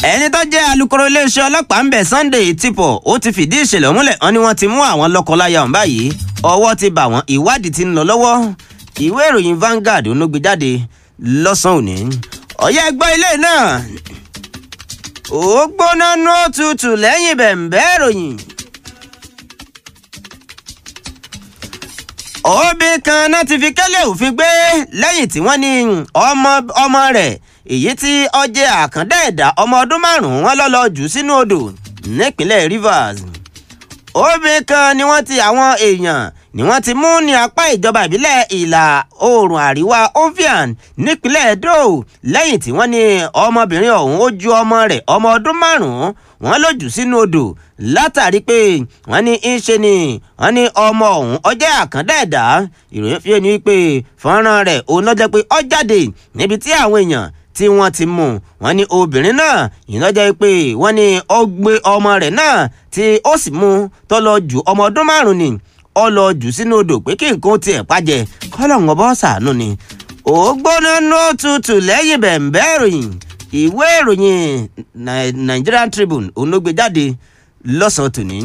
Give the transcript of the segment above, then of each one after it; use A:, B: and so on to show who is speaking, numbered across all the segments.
A: ẹni tó jẹ́ alukoro iléeṣẹ́ ọlọ́pàá ń bẹ̀ Sunday Tipo ó ti fìdí ìṣẹ̀lẹ̀ múlẹ̀ wọn ni wọ́n ti mú àwọn lọ́kọláya ọ̀hún báyìí ọwọ́ ti bà wọ́n ìwádìí ti ń lọ lọ́wọ́ ìwé ìròyìn Vanguard ló gbé jáde lọ́sàn-án òní ọ̀yẹ́ gbọ́ ilé náà ó gbóná nú òtútù lẹ́yìn bẹ̀m̀bẹ́ ìròyìn. òbí kan náà ti fi kẹ́lẹ́ òfin gbé lẹ́yìn tí wọ́n ní ọmọ ọmọ rẹ̀ èyí tí ó jẹ́ àkàndá ẹ̀dá ọmọ ọdún márùn-ún wọn lọ́lọ́ jù sínú odò nípínlẹ̀ Rivers òbí kan ni wọ́n ti àwọn èèyàn ni wọ́n ti mú ní apá ìjọba ìbílẹ̀ ìlà oòrùn àríwá Ovian nípínlẹ̀ Edo lẹ́yìn tí wọ́n ní ọmọbìnrin ọ̀hún ó ju ọmọ rẹ̀ ọmọ ọdún márùn-ún wọ́n ló jù sínú odò látàrí pé wọ́n ní í ṣe ni wọ́n ní ọmọ ọ̀hún ó jẹ́ àkàndá ẹ̀dá ìròyìn fi ni pé fọ́nrán rẹ̀ òun ló jẹ́ pé ó jáde níbi tí àwọn èèyàn tí wọ́n ti mú wọ́n ní obìnrin náà ìnájẹ́ pé wọ́n ní ó gbé ọmọ rẹ̀ náà tí ó sì mú tó lọ jù ọmọ ọdún márùn-ún ni ó lọ jù sínú odò pé kí nǹkan tiẹ̀ pàjẹ́ kọ́lọ̀ wọn bọ́ sàánú ni ó gbóná nó tutù lẹ́yìn bẹ̀m̀bẹ́ ìròyìn ìwé ìròyìn Nigerian Tribune òun ló gbé jáde lọ́sàn-án tòní.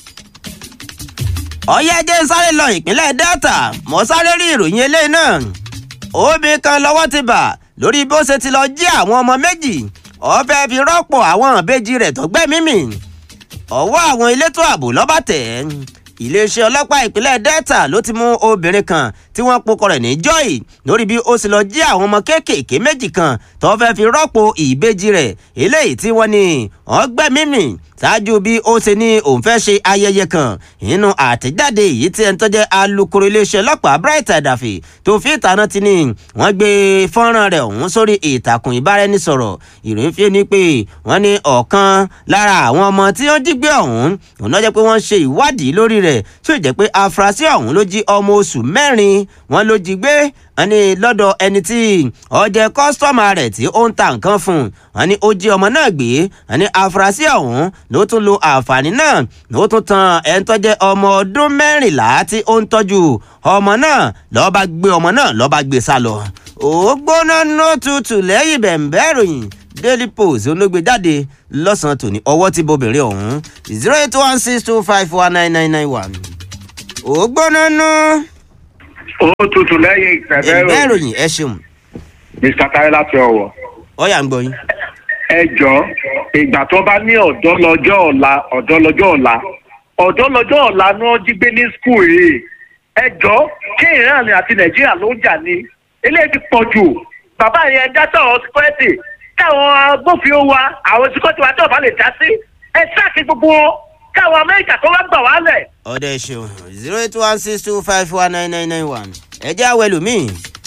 A: ọ̀yẹ́jẹ́ sáré lọ ìpínlẹ̀ Delta mọ́ sáré rí ìròyìn eléyìí náà obìnrin kan lọ́wọ́ ti bà lórí bó ṣe ti lọ jí àwọn ọmọ méjì ó fẹ́ fi rọ́pò àwọn ìbejì rẹ̀ tó gbẹ́mí mì ọwọ́ àwọn elétò ààbò lọ́ba tẹ̀ ẹ́ iléeṣẹ́ ọlọ́pàá ìpínlẹ̀ Delta ló ti mú obìnrin kan tí wọ́n pokọ rẹ̀ ní Joy lórí bí ó sì lọ jí àwọn ọmọ kéékèèké méjì kan tó fẹ́ fi rọ́pò ìbejì rẹ̀ eléyìí tí wọ́n ní wọ́n gbẹ́mí mì ṣáájú bí ó ṣe ní òun fẹ́ ṣe ayẹyẹ kan nínú àtẹ̀jáde èyí tí ẹni tó jẹ́ alukoro iléeṣẹ́ ọlọ́pàá Bright Adafi tó fi ìtànà ti ní wọ́n gbé fọ́nrán rẹ̀ ọ̀hún sórí ìtàkùn ìbáraẹnisọ̀rọ̀ ìròyìn fi ni pé wọ́n ní ọ̀kan lára àwọn ọmọ tí wọ́n jí gbé ọ̀hún òun náà jẹ́ pé wọ́n ṣe ìwádìí lórí rẹ̀ tí ó jẹ́ pé afurasí ọ̀hún ló jí ọmọ oṣù mẹ́rin wọ́n ló jí gbé wọ́n ní lọ́dọ̀ ẹni tí ó jẹ́ kọ́sítọ́mà rẹ̀ tí ó ń ta nǹkan fún un wọ́n ní ó jí ọmọ náà gbé wọ́n ní afurasí ọ̀hún ló tún lo àǹfààní náà ló tún tan ẹni tó jẹ́ ọmọ ọdún mẹ́rìnlá tí ó ń tọ́jú ọmọ náà ló bá gbé ọmọ náà ló bá gbé sá lọ. ó gbóná nó tutù lẹ́yìn bẹ̀m̀bẹ́ ìròyìn Daily Post olóògbé jáde lọ́sàn-án tòní ọwọ́ tí bobìnrin ọ̀hún zero eight one six two five one nine nine nine one. ó gbóná nó.
B: ó tutù lẹ́yìn ìfẹ̀fẹ́
A: ẹ̀bẹ́ ìròyìn ẹ ṣeun
B: mr tayo láti ọ̀wọ̀.
A: ọ̀yà ń gbọ́ yín.
B: ẹ jọ ìgbà tó bá ní ọ̀dọ́ lọ́jọ́ ọ̀la ọ̀dọ́ lọ́jọ́ ọ̀la ọ̀dọ́ lọ́jọ́ ọ̀la ni wọ́n jí gbé ní skul yìí ẹ jọ kí ìran àti nàìjíríà ló ń jà ní eléyìí ti pọ̀ jù bàbá yẹn dá sọ̀rọ̀ síkọ́ẹ̀tì káwọn agbófinró wa àwọn síkọ́ẹ̀tì wa tí ọba lè dá sí ẹ sáàkì gbogbo wọn káwọn amẹ́ríkà tó wá gbà wá lẹ̀.
A: ọ̀dẹ ṣeun zero eight one six two five one nine nine nine one ẹ jẹ́ àwẹ̀ lómìn.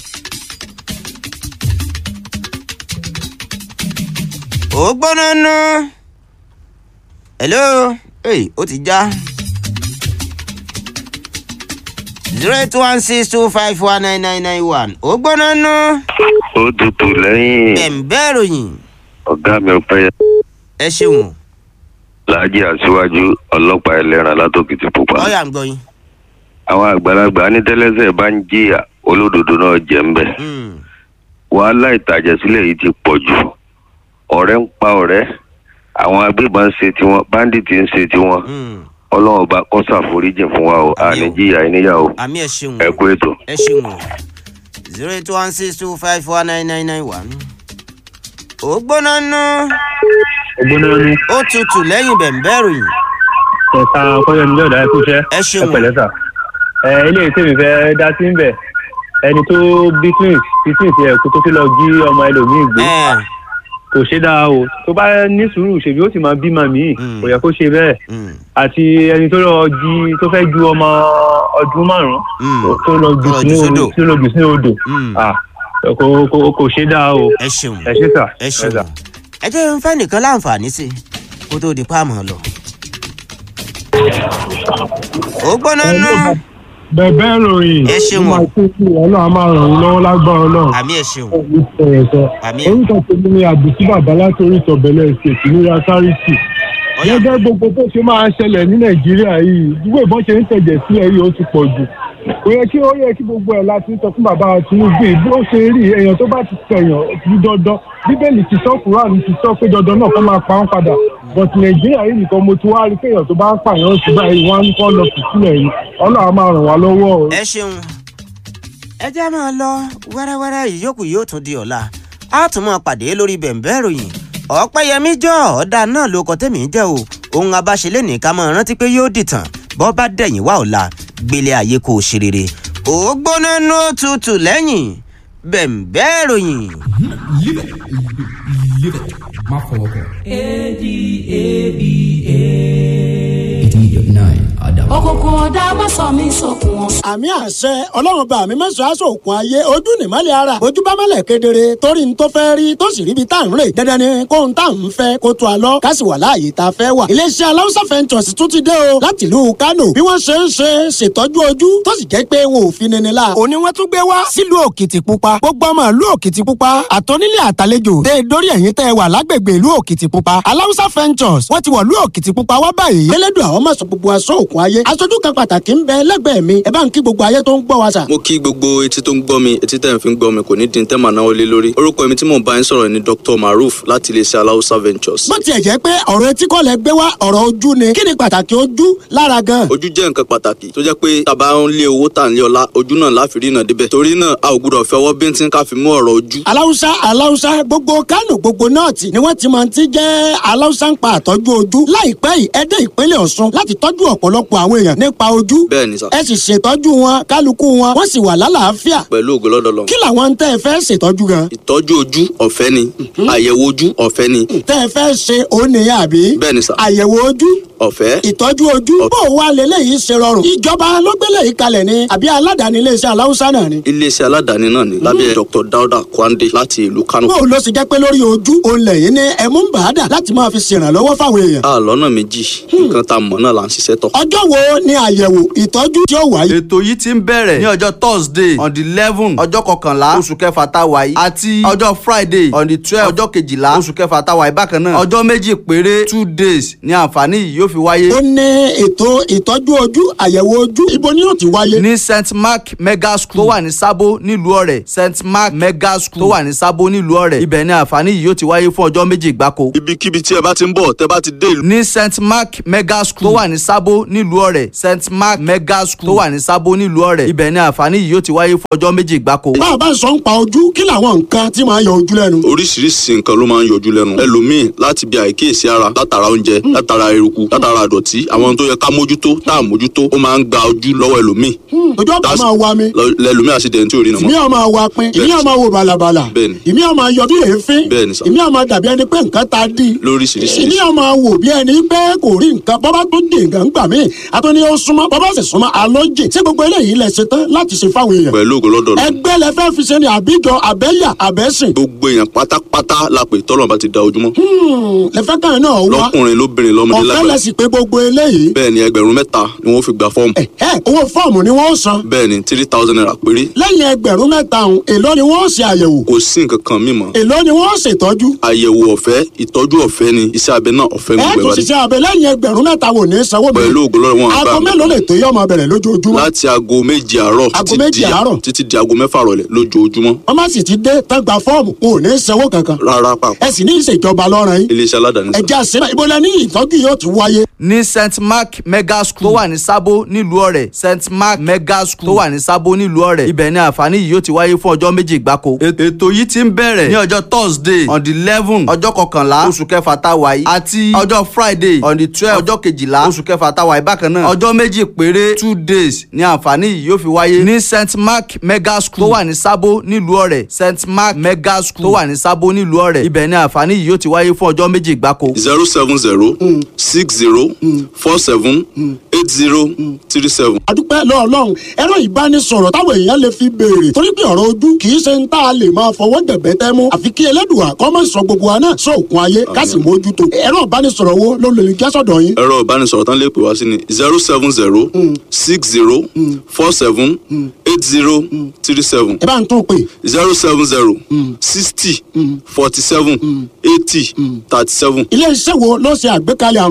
A: ó gbóná ná. hello hey, ó ti já. zero eight one six two five one nine nine nine one ó gbóná ná.
C: ó tutù lẹ́yìn
A: ẹ̀ǹbẹ́ ròyìn
C: ọ̀gá mi ọ̀pẹ́
A: ẹ ṣeun
C: láàjì aṣíwájú ọlọ́pàá ẹlẹ́ran látòkìtì pupa.
A: ọ̀yà ń gbọ́ yín.
C: àwọn àgbàlagbà ní tẹ́lẹ́sẹ̀ bá ń jìyà olódodo náà jẹ́ ń bẹ̀.
A: Mm.
C: wàhálà ìtàjẹ̀sílẹ̀ yìí ti pọ̀ jù ọ̀rẹ́ ń pa ọ̀rẹ́ àwọn agbébọn ń ṣe tiwọn báńdíìtì ń ṣe tiwọn
A: Mm.
C: ọlọ́run bá kó ṣàforíjì fún wa o àní jìyà ìníyàwó
A: àmì ẹ ṣeun
C: ẹ kú ètò.
A: ẹ ṣeun o zero eight one six two five one nine nine nine one. ó gbóná ná
D: ògbóná ní
A: ó tutù lẹ́yìn bẹ̀ǹbẹ́ ròyìn
D: ẹ̀ka kọ́yọ̀mí lọ́dà ẹ̀kú iṣẹ́
A: ẹ ṣeun o.
D: pẹ̀lẹ́ sà. ẹ ilé tèmi fẹ́ dá sí ń bẹ̀ ẹni tó bí twins bí twins yẹ kó tó fi lọ jí ọmọ ẹlòmíì gbé
A: ẹ
D: kò ṣe dáa o tó bá ní sùúrù ṣèbí ó sì máa bímọ míì
A: Mm.
D: kò yẹ kó ṣe bẹ́ẹ̀
A: mm,
D: àti ẹni tó lọ jí tó fẹ́ ju ọmọ ọdún márùn-ún
A: mm,
D: tó lọ jù
A: Tó lọ jù
D: sínú
A: sódò.
D: tó lọ jù sínú odò
A: mm.
D: Ah, kò kò kò ṣe dáa o
A: ẹ ṣeun
D: ẹ ṣe sà
A: ẹ ṣeun
D: sà.
A: ẹ jẹ́ ń fẹ́ nìkan láǹfààní sí i kó tó di páàmù lọ. ó gbóná ná
E: bẹ̀bẹ̀ ròyìn
A: Ẹ ṣeun o.
E: ó máa kú sí ọlọ́run á máa ràn yín lọ́wọ́ lágbára ọlọ́run
A: àmì ẹ ṣeun
E: ẹ̀yẹ̀ sọ
A: àmì
E: orúkọ tèmi ni àbùsí bàbá láti oríṣi ọ̀bẹ̀lẹ̀ ṣètì ní yasariti
A: ọ̀yà
E: gẹ́gẹ́ gbogbo tó ṣe máa ṣẹlẹ̀ ní nàìjíríà yìí ìdúgbò ìbọn ṣe ń tẹ̀jẹ̀ sílẹ̀ yìí ó ti pọ̀ jù kò yẹ kí ó yẹ kí gbogbo ẹ̀ láti sọ fún bàbá tinubu yìí bí ó ṣe rí èèyàn tó bá ti tẹ̀yàn ní dandan bíbélì ti sọ kúránì ti sọ pé dandan náà kó máa pa wọn padà but nàìjíríà yìí nìkan mo ti wá rí pé èèyàn tó bá ń pààyàn sí báyìí wọn á ní kó lọ sí sílẹ̀ yìí ọlọ́run á máa ràn wá lọ́wọ́ o.
A: ẹ ṣeun ẹ jẹ́ máa lọ wẹ́rẹ́wẹ́rẹ́ ìyókù yóò tún di ọ̀la a tún máa pàdé lórí bẹ̀ǹbẹ́ ìròyìn ọ̀pẹ́yẹmí jọ ọ̀dà náà ló kọ́ tẹ̀mí jẹ́ o ohun abáṣelé ní ká máa rántí pé yóò dìtàn bọ́ bá dẹ̀yìn wá ọ̀la gbélé ayé kò ṣe rere ó gbóná ní òtútù lẹ́yìn bẹ̀ǹbẹ́ ìròyìn.
F: Live it. Live it. Má fọwọ́ kàn. A-D-A-B-A. 89 Adam.
G: òkùnkùn ọ̀dà má sọ mí sókun ọ̀sán.
H: àmì àṣẹ ọlọ́run bá mi mẹ́sàn-án aṣọ òkun ayé ojú nìmọ́lẹ̀ ara ojú bá mọ́lẹ̀ kedere torí n tó fẹ́ rí tó sì ríbi tá à ń rè dandan ni kó n tá à ń fẹ́ kó tó a lọ ká sì wà láàyè tá a fẹ́ wà. iléeṣẹ́ aláwùsá fẹ́ntọ̀sì tún ti dé o láti ìlú kánò bí wọ́n ṣe ń ṣe ṣètọ́jú ojú tó sì jẹ́ pé wọn ò fi nini la. òní wọ́n tún gbé wá sílùú òkìtìpupa gbogbo ọmọ ìlú òkìtìpupa àtọ́nílé àtàlejò dé dórí ẹ̀yìn tẹ́ ẹ wà lágbègbè ìlú òkìtìpupa aláwùsá fẹ́ntọ̀sì wọ́n ti wọ̀ ìlú òkìtìpupa wá báyìí. elédùn àwọn máa sọ gbogbo aṣọ òkun ayé aṣojú kan pàtàkì ń bẹ lẹ́gbẹ̀ẹ́ mi ẹ bá ń kí gbogbo ayé tó ń gbọ́ wa sà.
I: mo kí gbogbo etí tó ń gbọ́ mi etí tẹ̀ ń fi ń gbọ́ mi kò ní dín tẹ́mà náà lé lórí orúkọ mi tí mò ń bá yín sọ̀rọ̀ ni dr maruf láti iléeṣẹ́ aláùsá ventures.
H: bó tiẹ̀ jẹ́ pé ọ̀rọ̀ etí kọ́ lẹ gbé wá ọ̀rọ̀ ojú ni kí ni pàtàkì ojú lára gan.
I: ojú jẹ́ nǹkan pàtàkì tó jẹ́ pé tàbá ń lé owó tà ń lé ọlá ojú náà láfi rí náà débẹ̀ torí náà a ò gbúdọ̀ fẹ́ ọwọ́ bíntín ká fi mú ọ̀rọ̀ ojú.
H: aláwùsá aláwùsá gbogbo kánò gbogbo nọ́ọ̀tì ni wọ́n ti máa ti jẹ́ aláwùsá ń pa àtọ́jú ojú láìpẹ́ yìí ẹ dé ìpínlẹ̀ ọ̀ṣun láti tọ́jú ọ̀pọ̀lọpọ̀ àwọn èèyàn nípa ojú
I: bẹ́ẹ̀ ni sà
H: ẹ sì ṣètọ́jú wọn kálukú wọn wọ́n sì wà lálàáfíà
I: pẹ̀lú ògo lọ́dọ̀ lọ.
H: kí làwọn ń tẹ́ ẹ fẹ́ ṣètọ́jú gan
I: ìtọ́jú ojú ọ̀fẹ́ ni àyẹ̀wò ojú ọ̀fẹ́ ni
H: tẹ́ ẹ fẹ́ ṣe òun nìyẹn àbí
I: bẹ́ẹ̀ ni sà
H: àyẹ̀wò ojú
I: ọ̀fẹ́
H: ìtọ́jú ojú bó o wá lélẹ́yìí ṣe rọrùn ìjọba ló gbélé yìí kalẹ̀ ni àbí aládàáni iléeṣẹ́ aláwùsá náà ni.
I: iléeṣẹ́ aládàáni náà ni lábẹ́ dr dauda kwande láti ìlú kano.
H: bó o lọ sì jẹ́ pé lórí ojú òun lẹ́yìn ní ẹ̀mú ń bàádà láti máa fi ṣèrànlọ́wọ́ fáwọn èèyàn.
I: a lọ́nà méjì nǹkan tá a mọ̀ náà là ń ṣiṣẹ́ tọ̀.
H: ọjọ́ wo ni àyẹ̀wò ìtọ́jú tí ó wáyé.
J: ètò yìí ti ń bẹ̀rẹ̀ ní ọjọ́ thursday on the eleven ọjọ́ kọkànlá oṣù kẹfà tá a wà yìí àti ọjọ́ friday on the twelve ọjọ́ kejìlá oṣù kẹfà tá a wà yìí bákan náà ọjọ́ méjì péré two days ni àǹfààní yìí yóò fi wáyé.
H: ó ní ètò ìtọ́jú ojú àyẹ̀wò ojú ibo ni yóò ti wáyé.
J: ní st mark mega school tó wà ní sábó nílùú ọ̀rẹ́ st mark mega school tó wà ní sábó nílùú ọ̀rẹ́ ibẹ̀ ni àǹfààní yìí yóò ti wáyé fún ọjọ́ méjì gbáko.
I: ibikíbi tí ẹ bá ti ń bọ̀ tẹ́ bá ti dé ìlú.
J: ní st mark mega school tó wà ní sábó nílùú ọ̀rẹ́ st mark mega school tó wà ní sábó nílùú ọ̀rẹ́ ibẹ̀ ni àǹfààní yìí yóò ti wáyé fún ọjọ́ méjì gbáko.
H: bá a bá ń sọ ń pa ojú kí làwọn nǹkan tí máa yọ ojú lẹ́nu.
I: oríṣiríṣi nǹkan ló máa ń yọjú lẹ́nu ẹlòmíì láti bí àìkíyèsí ara látara oúnjẹ látara eruku látara àdọ̀tí àwọn tó yẹ ká mójútó tá à mójútó ó máa ń gba ojú lọ́wọ́ ẹlòmíì
H: ojú ọ̀pá
I: That's-
H: máa wa mi
I: Lọ- lẹlòmíì àṣìdẹ̀ tí ò rí nà
H: ìmí
I: mọ́.
H: ọmọ wa pin ìmí
I: Bẹ́ẹ̀ni.
H: ọmọ wo balabala
I: Bẹ́ẹ̀ni.
H: ìmí ọmọ yọ bí èéfín
I: Bẹ́ẹ̀ni sà.
H: ìmí ọmọ dàbí ẹni pé nǹkan ta dí
I: lóríṣiríṣi
H: ìmí ọmọ wò bí ẹni pé kò rí nǹkan bọ́bá tó dé nǹkan gbà mí àtúní ó súnmọ́ bọ́bá sì súnmọ́ alójì ṣé gbogbo eléyìí lẹ ṣe tán láti ṣe fáwọn èèyàn
I: pẹ̀lú ògo lọ́dọ̀ lọ.
H: ẹgbẹ́ lẹ fẹ́ fi ṣe ni àbíjọ àbẹ́yà àbẹ́sìn
I: gbogbo èèyàn pátápátá la pè tọ́lọ̀ bá ti da ojúmọ́
H: lẹ fẹ́ kàn náà wá
I: lọ́kùnrin lóbìnrin lọ́mọdé
H: ọ̀fẹ́ lẹ
I: lágbàá
H: sì pé gbogbo eléyìí
I: bẹ́ẹ̀ ni ẹgbẹ̀rún mẹ́ta ni wọ́n fi gba fọ́ọ̀mù
H: ẹ ẹ owó fọ́ọ̀mù ni wọ́n san
I: bẹ́ẹ̀ ni three thousand naira péré
H: lẹ́yìn ẹgbẹ̀rún mẹ́ta ọ̀hún èló ni wọ́n ṣe àyẹ̀wò
I: kò sí nǹkan kan mímọ́
H: èló ni wọ́n ṣètọ́jú
I: àyẹ̀wò ọ̀fẹ́ ìtọ́jú ọ̀fẹ́ ni iṣẹ́ abẹ náà ọ̀fẹ́
H: ẹ
I: gbogbo
H: tún
I: ẹ̀
H: ṣiṣẹ́ abẹ lẹ́yìn ẹgbẹ̀rún mẹ́ta wò ní sanwó bẹ̀rẹ̀
I: pẹ̀lú ògo lọ́dọ̀ wọn àgbà
H: aago mélòó lè tó yọ ọmọ bẹ̀rẹ̀ lójoojúmọ́
I: láti aago méje àárọ̀
H: Aago
I: títí
H: méje
I: di-
H: àárọ̀?
I: títí di aago mẹ́fà rọ̀lẹ́ lójoojúmọ́
H: wọ́n má sì ti dé tán gba fọ́ọ̀mù wọn ò ní sanwó kankan
I: rárá pàpà
H: ẹ sì ní ìṣèjọba lọ́rùn yín
I: iléeṣẹ́ aládàáni
H: ẹ
I: sá.
H: já síbẹ̀ ibo lẹ ní ìtọ́jú yóò ti wáyé
J: ní st mark mega school tó wà ní sábó nílùú ọ̀rẹ́ st mark mega school tó wà ní sábó nílùú ọ̀rẹ́ ibẹ̀ ni àǹfààní yìí yóò ti wáyé fún ọjọ́ méjì gbáko. Èt- ètò yìí ti ń bẹ̀rẹ̀ ní ọjọ́ thursday on the eleven ọjọ́ kọkànlá oṣù kẹfà tá a wà yìí àti ọjọ́ friday on the twelve ọjọ́ kejìlá oṣù kẹfà tá a wà yìí bákan náà ọjọ́ méjì péré two days ni àǹfààní yìí yóò fi wáyé ní st mark mega school tó wà ní sábó nílùú ọ̀rẹ́ st mark mega school tó wà ní sábó nílùú ọ̀rẹ́ ibẹ̀ ni àǹfààní yìí yóò ti wáyé fún ọjọ́ méjì gbáko.
I: zero seven zero six zero four seven eight zero three seven.
H: adúpẹ́ lọ́ọ̀lọ́run ẹ̀rọ ìbánisọ̀rọ̀ táwọn èèyàn lè fi béèrè torí pé ọ̀rọ̀ ojú kì í ṣe ń tá a lè máa fọwọ́ dẹ̀bẹ́ tẹ́ mú àfi kí ẹlẹ́dùà kọ́ mọ̀ sọ gbogbo wa náà sóòkun ayé ká sì mójútó ẹ̀rọ ìbánisọ̀rọ̀ wo ló lè jẹ́ sọ̀dọ̀ yín
I: ẹ̀rọ ìbánisọ̀rọ̀ tán lè pè wá sí ni zero seven zero six zero four seven eight zero three seven
H: ẹ bá ń tún pè
I: zero seven zero sixty forty seven eighty thirty seven.
H: ilé iṣẹ́ wo ló ṣe àgbékalẹ̀ àǹfààní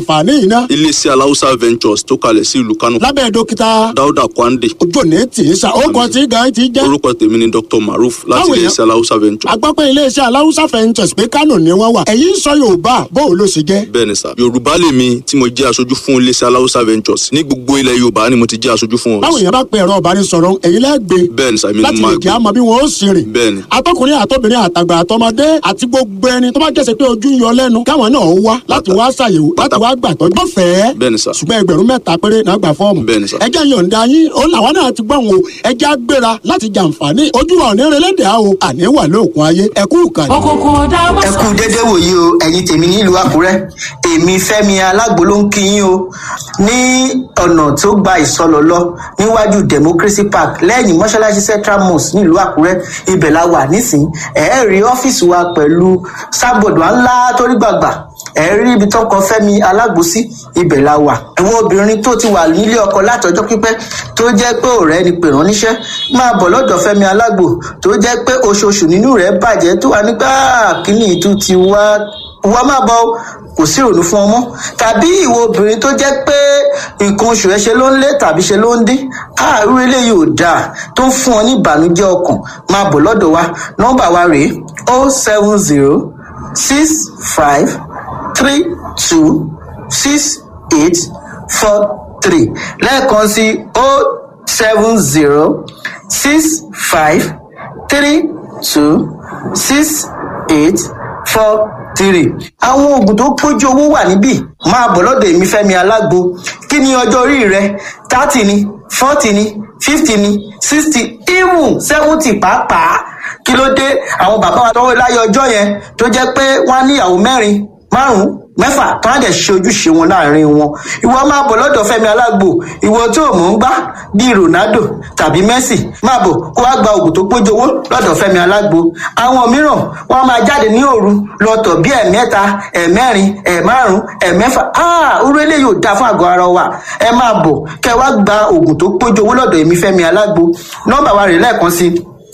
H: yìí ná.
I: iléeṣẹ́ aláùsá ventures tó kalẹ̀ sí ìlú kánò
H: lábẹ́ dókítà
I: dáúdà kwande
H: ojú òní tì í sa ó kọ tí gan ti jẹ́.
I: orúkọ tèmi ni dr maruf láti
H: Báwo yẹn?
I: iléeṣẹ́ aláùsá ventures
H: agbápẹ́ iléeṣẹ́ aláwùsá fẹ́ǹtẹ̀sì pé kánò ni wọ́n wà ẹ̀yìn sọ yorùbá bóun ló ṣe jẹ́.
I: bẹ́ẹ̀ ni sà yorùbá lèmi tí mo jẹ́ aṣojú fún iléeṣẹ́ aláùsá ventures ní gbogbo ilẹ̀ yorùbá ni mo ti jẹ́ aṣojú fún
H: báwo
I: wọn
H: yẹn bá pe ẹ̀rọ ìbánisọ̀rọ̀ ẹ̀yin lẹ́gbẹ̀ẹ́
I: bẹ́ẹ̀ ni sà èmi ni
H: láti
I: mo
H: lè
I: máa
H: kí a
I: gbé
H: mọ bí wọn ó sì rìn.
I: bẹ́ẹ̀ ni
H: atọkùnrin àtọbìnrin àtàgbà àtọmọdé àti gbogbo ẹni tó bá jẹ́sẹ̀ pé ojú ń yọ lẹ́nu káwọn náà wá láti wá ṣàyẹ̀wò láti wá gbàtọ́ lọ́fẹ̀ẹ́
I: bẹ́ẹ̀ ni sà
H: ṣùgbọ́n ẹgbẹ̀rún mẹ́ta péré náà gbà fọ́ọ̀mù.
I: Bẹ́ẹ̀ ni sà.
H: ẹjẹ́ yọ̀ǹda yín ó làwọn náà ti gbọ́n o ẹjẹ́ á gbéra láti jàǹfààní ojú wa òní relédè á o àní wà lóòkun ayé ẹkú ìkànnì.
G: òkùnkùn ọ̀dà má
K: ẹ
G: sọ
K: kú dédé wòyí o ẹ̀yin tèmi nílùú àkúrẹ́ èmi fẹ́mi alágbo ló ń kí yín o ní ọ̀nà tó gba ìsọlọ lọ níwájú democracy park lẹ́yìn mọ́ṣáláṣí central mosque nílùú àkúrẹ́ ibẹ̀ la wà nísìnyí ẹ̀ẹ́ rí ọ́fíìsì wa pẹ̀lú sábọ̀dù ńlá torí gbàgbà ẹ rí ibi tó kọ fẹmi alágbòsí ibẹ la wà ẹwọn obìnrin tó ti wà nílé ọkọ látọjọ pípẹ tó jẹ pé ọrẹ ni pè rán níṣẹ máa bọ lọdọ fẹmi alágbò tó jẹ pé oṣooṣù nínú rẹ bàjẹ tó wà nígbà kíní ìtú ti wá wá má bọ o, kò sí ìrònú fún ọmọ tàbí ìwọ obìnrin tó jẹ pé nǹkan oṣù ẹ ṣe ló ń lé tàbí ṣe ló ń dín àárú eléyìí ò dáa tó ń fún ọ ní ìbànújẹ ọkàn máa bọ lọdọ wa nọmba wa rèé o seven zero six five three two six eight four three lẹ́ẹ̀kan sí o seven zero six five three two six eight four three. àwọn oògùn tó pójú owó wà níbí máa bọ̀ lọ́dọ̀ èmi fẹ́mi alágbo kí ni ọjọ́ orí rẹ thirty ni forty ni fifty ni sixty even seventy pàápàá kí ló dé àwọn bàbá wa tọwọ́ láyé ọjọ́ yẹn tó jẹ́ pé wọ́n á níyàwó mẹ́rin márùn mẹ́fà tó á dẹ̀ ṣe ojúṣe wọn láàrin wọn ìwọ máa bọ̀ lọ́dọ̀ fẹ́mi alágbo ìwọ tó mọ̀ ń gbá bíi ronaldo tàbí messi máa bọ̀ kó wá gba oògùn tó pójú owó lọ́dọ̀ fẹ́mi alágbo àwọn mìíràn wọn á máa jáde ní òru lọ́tọ̀ bíi ẹ̀mẹ́ta ẹ̀mẹ́rin ẹ̀márùn ẹ̀mẹ́fà áà orú eléyìí ò dáa fún àgọ́ ara wa ẹ máa bọ̀ kẹ́ wá gba oògùn tó pójú owó lọ́dọ̀ èmi fẹ́mi alágbo nọ́mbà wa rè lẹ́ẹ̀kan sí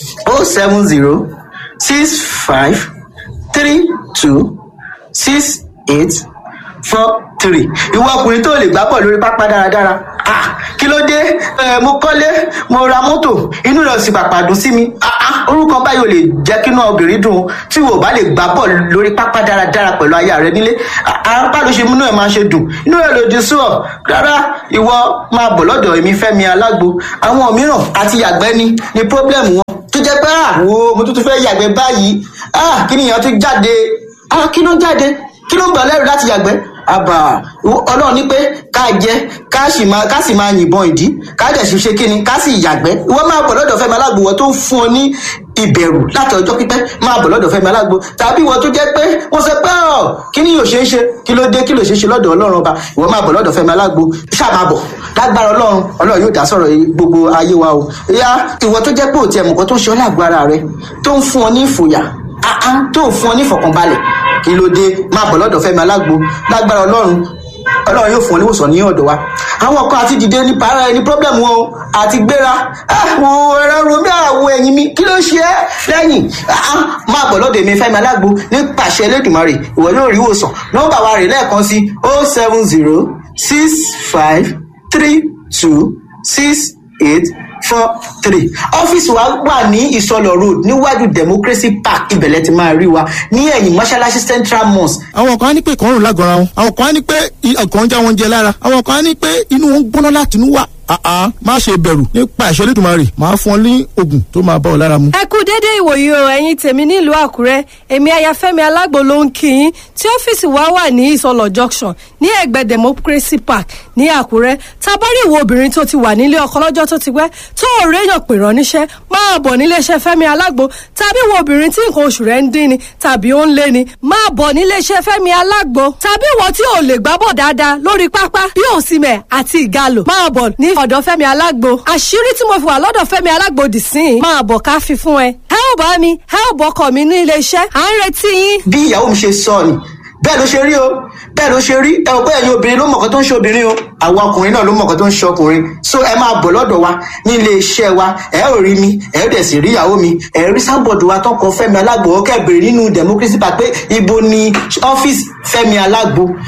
K: o seven zero six five three two six eight four three ìwọ ọkùnrin tó lè gbá bọ̀ lórí pápá dáradára ah kí ló dé ẹ mo kọ́lé mo ra mọ́tò inú rẹ̀ sì pàpà dùn sí mi ah ah orúkọ báyìí ò lè jẹ́ kí inú obìnrin dùn tí wò bá lè gbá bọ̀ lórí pápá dáradára pẹ̀lú aya rẹ nílé apá ló ṣe múnú ẹ̀ máa ṣe dùn inú rẹ̀ lòdì sí ọ rárá ìwọ máa bọ̀ lọ́dọ̀ èmi fẹ́mi alágbo àwọn mìíràn àti yàgbẹ́ ni ni pọ́blẹ́mù wọn tó jẹ́ pé àwo mo tún tún fẹ́ yàgbẹ́ báyìí ah kí nìyẹn tún jáde ah kí ló jáde kí ló ń gbà lẹ́rù láti yàgbẹ́ àbà ọlọ́run ní pé ká jẹ ká sì máa ká sì máa yìnbọn ìdí ká dẹ̀ sì ṣe kíni ká sì yàgbẹ́ ìwọ máa bọ̀ lọ́dọ̀ fẹ́mi alágbo wọ́n tó ń fún ọ ní ìbẹ̀rù láti ọjọ́ pípẹ́ máa bọ̀ lọ́dọ̀ fẹ́mi alágbo tàbí ìwọ tó jẹ́ pé wọ́n sọ pé ọ̀ kí ni yóò ṣe é ṣe kí ló dé kí ló ṣe é ṣe lọ́dọ̀ ọlọ́run ọba ìwọ máa bọ̀ lọ́dọ̀ fẹ́mi alágbo ṣáà máa bọ̀ lágbára ọlọ́run ọlọ́run yóò dá sọ̀rọ̀ gbogbo ayé wa o ìyá ìwọ tó jẹ́ pé òtí ẹ̀mùkọ́ tó ń ṣe ọ́ lágbára rẹ tó ń fún ọ ní ìfòyà àá tó ń fún ọ ní ìfọ̀kànbalẹ̀ kí ló dé máa bọ̀ lọ́dọ̀ fẹ́mi alágbo lágbára ọlọ́run ọlọ́run yóò fún ọ níwòsàn ní ọ̀dọ̀ wa àwọn kan àti dìde ní para ẹni pọ́blẹ́mù wọn o àti gbéra àwọn ẹ̀rọ romi àwọn ẹ̀yìn mi kí ló ṣe é lẹ́yìn máa bọ̀ lọ́dọ̀ èmi fẹ́mi alágbo ní pàṣẹ elédùnmarè ìwọ yóò rí ìwòsàn nọ́mbà wa rè lẹ́ẹ̀kan sí o seven zero six five three two six eight four three ọ́fíìsì wa wà ní ìsọlọ road níwájú democracy park ibẹ̀lẹ̀ ti máa rí wa ní ẹ̀yìn mọ́ṣáláṣí central mosque.
L: àwọn kan á ní pé ìkọrùn lágọ̀ọ́ra wọn àwọn kan á ní pé ọkàn ń já wọn jẹ lára àwọn kan á ní pé inú wọn ń gbóná láti inú wà àá má ṣe bẹ̀rù nípa ìṣẹ́ lẹ́dùnmarè máa fún ọ ní oògùn tó máa bá ọ lára mu.
M: ẹ kú déédéé ìwòyí o ẹ̀yin tèmi nílùú àkúrẹ́ èmi ayafẹ́mi alágbo ló ń kí yín tí ọ́fíìsì wa wà ní ìsọlọ̀ junction ní ẹ̀gbẹ́ democracy park ní àkúrẹ́ tabari ìwọ obìnrin tó ti wà nílé ọkọ lọ́jọ́ tó ti pẹ́ tó ò réyàn pè rán níṣẹ́ máa bọ̀ níléeṣẹ́ fẹ́mi alágbo tàbí ìwọ obìnrin tí nǹkan oṣù rẹ̀ ń dín ni tàbí ó ń lé ni máa bọ̀ níléeṣẹ́ fẹ́mi alágbo tàbí ìwọ tí ò lè gbábọ̀ dáadáa lórí pápá bí òsìmẹ̀ àti ìgalò máa bọ̀ ní ọ̀dọ̀ fẹ́mi alágbo àṣírí tí mo fi wà lọ́dọ̀ fẹ́mi alágbo dì sí i máa bọ̀ ká fi fún ẹ ẹ ò bá mi ẹ ò bọkọ mi ní iléeṣẹ́ à ń retí yín.
K: bí ìyàwó mi ṣe sọ ni bẹ́ẹ̀ ló ṣe rí o bẹ́ẹ̀ ló ṣe rí ẹ ò pé ẹ̀yin obìnrin ló mọ̀ọ́kọ́ tó ń ṣe obìnrin o àwọn ọkùnrin náà ló mọ̀ọ́kọ́ tó ń ṣe ọkùnrin so ẹ máa bọ̀ lọ́dọ̀ wa ní ilé iṣẹ́ wa ẹ ò rí mi ẹ ò dẹ̀ sì rí ìyàwó mi ẹ rí sábọ̀dù wa tó kọ fẹ́mi alágbo ọkẹ́ bèrè nínú democracy park pé ibo ni ọ́fíìsì fẹ́mi alágbo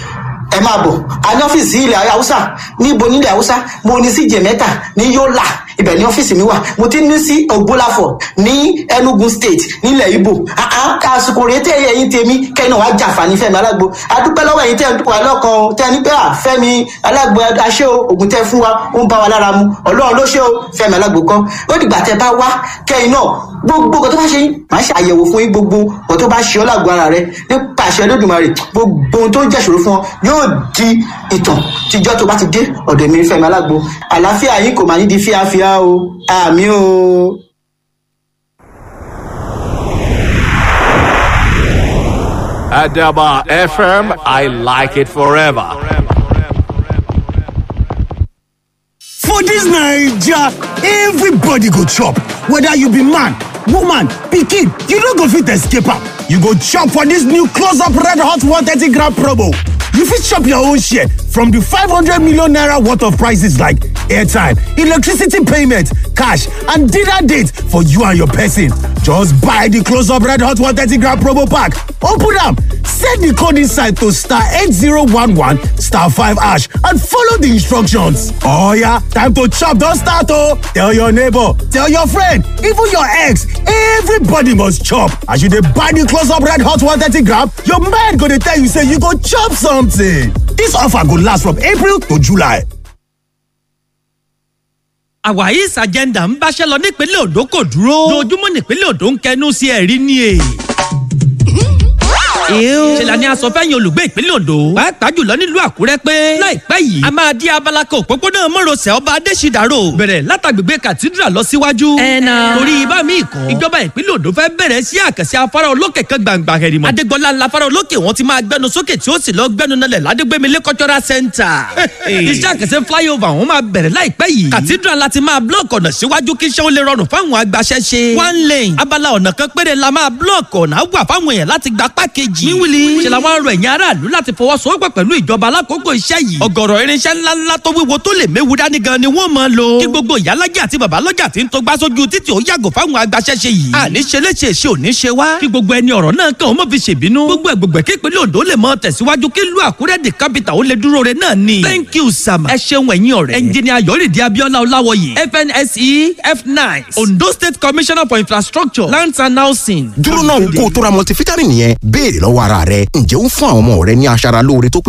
K: ẹ máa bọ̀ a ní ọ́fíìsì ilẹ̀ haúsá níbo nílẹ̀ haúsá mo ní sí jẹ̀mẹ́ta ní yọ́là ibẹ̀ ní ọ́fíìsì mi wà mo ti ní sí ògbólàfọ̀ ní enugu state nílẹ̀ ibo àsìkò rèé tẹ́ ẹ̀yìn tèmi kẹ́ni wàá jàǹfààní fẹ́mi alágbo adúpẹ́ lọ́wọ́ ẹ̀yìn tẹ́ wà lọ́kàn o tẹ́ ní pé à fẹ́mi alágbo aṣẹ́ o ògùn tẹ́ fún wa ó ń bá wa lára mu ọlọ́run ló ṣe o fẹ́mi alágbo kọ́ ó dìgbà tẹ́ bá wá kẹ́yìn náà gbogbo nǹkan tó bá ṣe yín máa ṣe àyẹ̀wò fún yín gbogbo nǹkan tó bá ṣe ọ́ lágbo ara rẹ nípa àṣẹ lódùmarè gbogbo ohun tó ń jẹ́ṣòro fún ọ yóò di ìtàn tíjọ́ tó bá ti dé ọ̀dọ̀ mi fẹ́mi alágbo àlàáfíà yín kò máa ní di fíafíà o àmì o.
N: Adaba FM, I like it forever.
O: For dis naija, everybody go chop, whether you be man, woman, pikin, you no go fit escape am. You go chop for dis new close up red hot 130 gram promo. You fit chop your own share from di 500 million naira worth of prices like airtime, electricity payment, cash and dinner date for you and your person. Just buy di close up red hot 130 gram promo pack, open am, send di code inside to star 8011 star 5 hash and follow di instructions. Oh yeah, time to chop don start oh! Tell your neighbor, tell your friend, even your ex, everybody must chop. As you dey buy di close up red hot 130 gram, your mind go dey tell you say you go chop something. Dis offer go last from April to July.
P: àwáyís agenda ń báṣẹ́ lọ nípínlẹ̀ Ondo kò dúró lójúmọ́ nípínlẹ̀ Ondo ń kẹnu sí ẹ̀rí ni è. ṣèlà ni a sọ fẹ́yìn olùgbé ìpínlẹ̀ Ondo pàápàá jùlọ nílùú Àkúrẹ́ pé láìpẹ́ yìí a máa di abala kan òpópónà mọ́rọ̀sẹ̀ ọba Adéṣídàrò bẹ̀rẹ̀ látàgbègbè cathedral lọ síwájú. ẹ̀nà torí ibà míì kan ìjọba ìpínlẹ̀ Ondo fẹ́ bẹ̀rẹ̀ sí àkànṣe afárá olókè kan gbàǹgbà hẹ̀rìmọ̀. Adégbọlá ńlá afárá olókè wọn ti máa gbẹnu sókè tí ó sì lọ gbẹnu nalẹ̀ ládégbémilé cultural center. iṣẹ́ àkànṣe flyover wọn máa bẹ̀rẹ̀ láìpẹ́ yìí. cathedral láti máa blọọkì ọ̀nà síwájú kí iṣẹ́ ó lè rọrùn fáwọn agbaṣẹ́ṣe. one lane abala ọ̀nà kan péré la máa blọọkì ọ̀nà wà fáwọn èèyàn láti gba pákéjì. wíwìlì ṣe làwọn arọ ẹ̀yìn aráàlú láti fọwọ́sowọ́pọ̀ pẹ̀lú ìjọba alákòókò iṣẹ́ yìí. ọ̀gọ̀rọ̀ irinṣẹ́ ńláńlá tó wíwo tó lè méwu dání gan ni wọ́n máa lò. kí gbogbo ìyálàjà àti babalọ́jà ti ń tó gbá sójú títì ó yàgò fáwọn agbaṣẹ́ṣe yìí. àní ṣe léṣe ṣe ò ní ṣe wá. kí gbogbo ẹni ọ̀rọ̀ náà kàn ó mọ̀ fi ṣèbínú. gbogbo ẹ̀gbọ̀gbẹ̀ kí ìpínlẹ̀ Ondo lè mọ tẹ̀síwájú kí ìlú Àkúrẹ́ di capital ó lè dúró re náà ni. thank you sama. ẹ ṣeun ẹ̀yin ọ̀rẹ́. ẹnjìnìà Yọ̀rìndé Abíọ́lá Ọláwọyè FNSE F9 Ondo State Commissioner for Infrastructure Lands and Housing.
Q: dúró náà kó o tó ra multivitamin yẹn béèrè lọ́wọ́ ara rẹ ǹjẹ́ ó ń fún àwọn ọmọ rẹ ní aṣara lóore tó pé